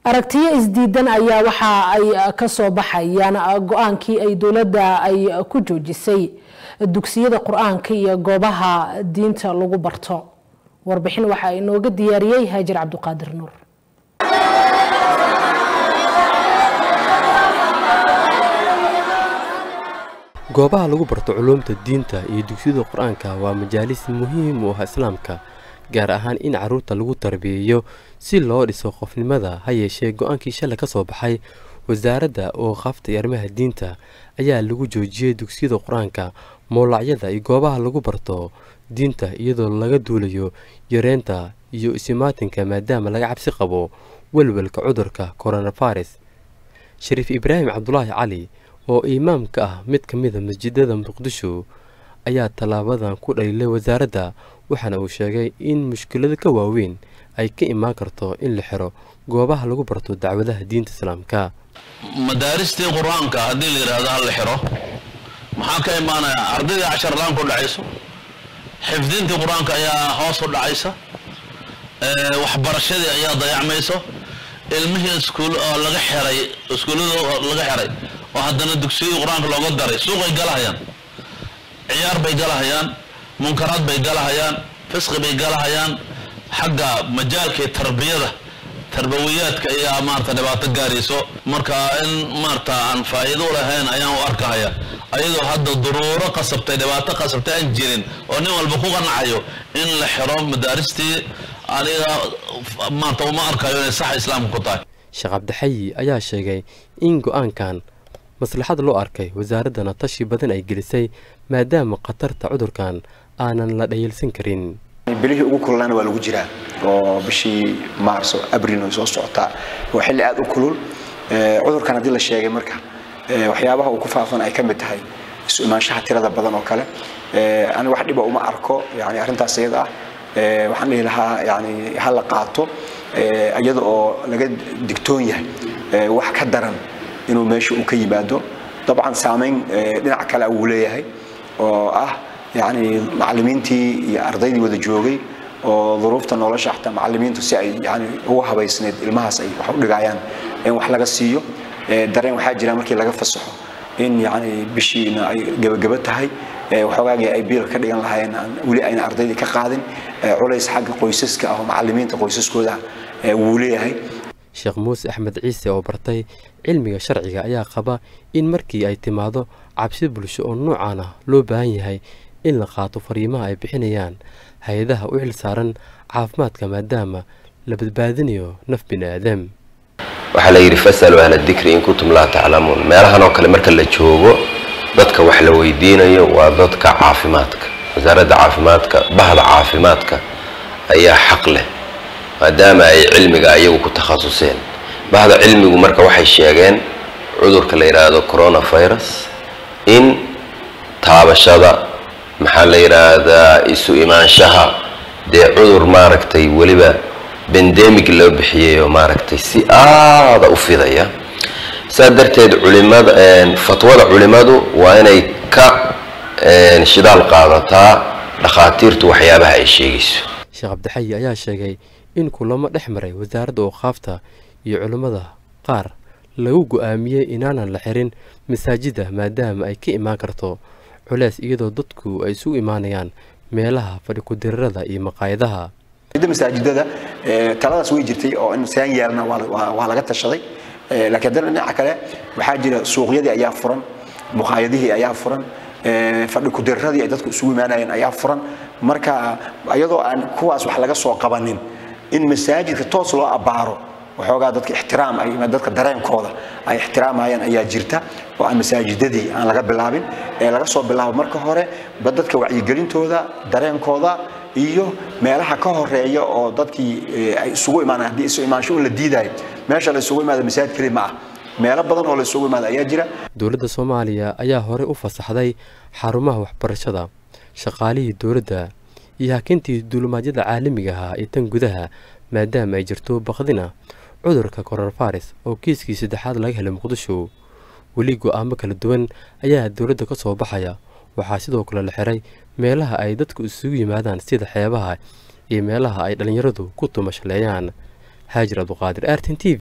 aragtiyo isdiidan ayaa waxa ay ka soo baxayaan go-aankii ay dowladda ay ku joojisay dugsiyada qur-aanka iyo goobaha diinta lagu barto warbixin waxaa inooga diyaariyey haajir cabdiqaadir nuur goobaha lagu barto culuumta diinta iyo dugsiyada qur-aanka waa majaalis muhiim u ah islaamka gaar ahaan in carruurta lagu tarbiyeeyo si loo dhiso qofnimada ha yeeshee go-aankii shalay ka soo baxay wasaaradda oo qaftay arrimaha diinta ayaa lagu joojiyey dugsiyada qur-aanka mowlacyada iyo goobaha lagu barto diinta iyadoo laga duulayo yareynta iyo isimaatinka maadaama laga cabsi qabo welwelka cudurka coronavirus shariif ibraahim cabdulaahi cali oo imaam ka ah mid ka mida masjidada muqdisho ayaa tallaabadan ku dhaliilay wasaaradda waxaana uu sheegay in mushkilado ka waaweyn ay ka imaan karto in la xiro goobaha lagu barto dacwadaha diinta islaamka madaaristii qur-aanka haddii la yidhaahdo ha la xiro maxaa ka imaanaya ardaydii cashar la-aan ku dhacayso xifdintii qur-aanka ayaa hoos u dhacaysa waxbarashadii ayaa dayacmayso ilmihii iskuul oo laga xiray iskuullada laga xiray oo haddana dugsiyadii qur-aanka looga daray suuqay galahayaan ciyaar bay galahayaan munkaraad bay galahayaan fisqi bay galahayaan xagga majaalkii tarbiyada tarbawiyaadka ayaa maarata dhibaato gaarayso marka in maarata aan faa'iido u lahayn ayaan u arkahaya ayadoo hadda duruuro qasabtay dhibaato qasabtay aan jirin oo nin walba ku qanacayo in la xiro madaaristii aniga maarata uma arkayo inay sax islaamka ku tahay sheekh cabdixayi ayaa sheegay in go-aankan maslaxad loo arkay wasaaraddana tashi badan ay gelisay maadaama khatarta cudurkan aanan la dhayalsan karin bilihii ugu kululaana waa lagu jiraa oo bishii maarso abril ay soo socotaa waa xilli aad u kulul cudurkan haddii la sheegay marka waxyaabaha uu ku faafan ay ka mid tahay isu imaanshaha tirada badan oo kale aniga wax dhiba uma arko yani arrintaas iyada ah waxaan dhihi lahaa yani ha la qaato iyada oo laga digtoon yahay wax ka daran inuu meesha uu ka yimaado dabcan saamayn dhinac kale wuu leeyahay oo ah yani macalimiintii iyo ardaydii wada joogay oo duruufta nolosha xataa macalimiintu si ay yani ugu habaysneed ilmahaas ay wax u dhigayaan in wax laga siiyo dareen waxaa jira markii laga fasaxo in yani bishiina ay gebageba tahay waxoogaagii ay biil ka dhigan lahaayeen weli ayna ardaydii ka qaadin culays xagga qoysaska ah oo macalimiinta qoysaskooda wuu leeyahay sheekh muuse axmed ciise oo bartay cilmiga sharciga ayaa qaba in markii ay timaado cabsi bulsho oo noocaan ah loo baahan yahay in la qaato fariimaha ay bixinayaan hay-adaha u xil saaran caafimaadka maadaama la badbaadinayo naf bini aadam waxaa la yidhi fasaluu ahla dikri in kuntum laa taclamuun meelahan oo kale marka la joogo dadka wax la weydiinayo waa dadka caafimaadka wasaaradda caafimaadka bahda caafimaadka ayaa xaq leh maadaama ay cilmiga ayagu ku takhasuseen bahda cilmigu marka waxay sheegeen cudurka la yidhaahdo coronavirus in taabashada maxaa la yidhaahdaa isu imaanshaha dee cudur maaragtay weliba bendemic loo bixiyay oo maaragtay si aada u fidaya saa darteed culimada fatwada culimadu waa inay ka shidaal qaadataa dhakhaatiirtu waxyaabaha ay sheegayso sheekh cabdixayi ayaa sheegay in kulamo dhex maray wasaaradda ooqaafta iyo culimmada qaar lagu go-aamiyey inaanan la xirin masaajida maadaama ay ka imaan karto culeys iyadoo dadku ay isugu imaanayaan meelaha fadhi ku-dirarada iyo maqaayadaha masaajidada taladaas way jirtay oo in saan yeelna waa laga tashaday laakiin haddana dhinaca kale waxaa jira suuqyadii ayaa furan muqaayadihii ayaa furan fadhi ku-diraradii ay dadku isugu imaanayeen ayaa furan marka iyadoo aan kuwaas wax laga soo qabanin in masaajidka toos loo abbaaro waxoogaa dadka ixtiraam ay dadka dareenkooda ay ixtiraamayaan ayaa jirta oo aan masaajidadii aan laga bilaabin ee laga soo bilaabo marka hore ba dadka wacyigelintooda dareenkooda iyo meelaha ka horeeya oo dadkii ay isugu imaanaan haddii isu imaansho un la diidayo meesha la isugu imaado masaajid keli ma ah meelo badan oo la isugu imaado ayaa jira dowladda soomaaliya ayaa horey u fasaxday xarumaha waxbarashada shaqaalihii dowladda iyo hakintii duulimaadyada caalamiga ahaa iyo tan gudaha maadaama ay jirto baqdina cudurka coronavirus oo kiiskii saddexaad laga helay muqdisho weli go-aamo kala duwan ayaa dowladda ka soo baxaya waxaa sidoo kale la xiray meelaha ay dadku isugu yimaadaan sida xeebaha iyo meelaha ay dhallinyaradu ku tumashaleeyaan haajir abduqaadir artin t v